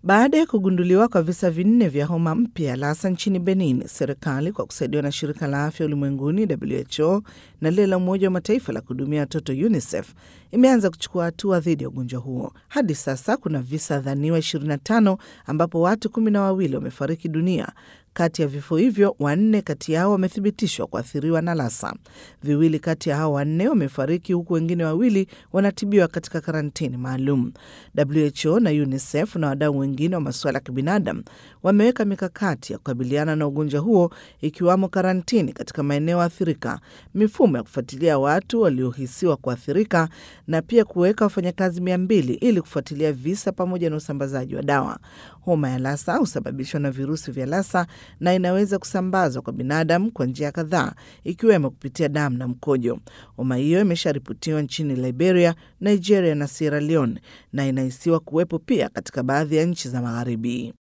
Baada ya kugunduliwa kwa visa vinne vya homa mpya ya Lassa nchini Benin, serikali kwa kusaidiwa na shirika la afya ulimwenguni WHO na lile la Umoja wa Mataifa la kuhudumia watoto UNICEF imeanza kuchukua hatua dhidi ya ugonjwa huo. Hadi sasa kuna visa dhaniwa 25 ambapo watu kumi na wawili wamefariki dunia. Kati ya vifo hivyo, wanne kati yao wamethibitishwa kuathiriwa na Lassa. Viwili kati ya hao wanne wamefariki huku wengine wawili wanatibiwa katika karantini maalum. WHO na UNICEF na wadau wengine wa masuala ya kibinadamu wameweka mikakati ya kukabiliana na ugonjwa huo, ikiwamo karantini katika maeneo athirika, mifumo ya kufuatilia watu waliohisiwa kuathirika na pia kuweka wafanyakazi mia mbili ili kufuatilia visa pamoja na usambazaji wa dawa. Homa ya Lassa husababishwa na virusi vya Lassa na inaweza kusambazwa kwa binadamu kwa njia kadhaa ikiwemo kupitia damu na mkojo. Homa hiyo imesharipotiwa nchini Liberia, Nigeria na Sierra Leone na inahisiwa kuwepo pia katika baadhi ya nchi za Magharibi.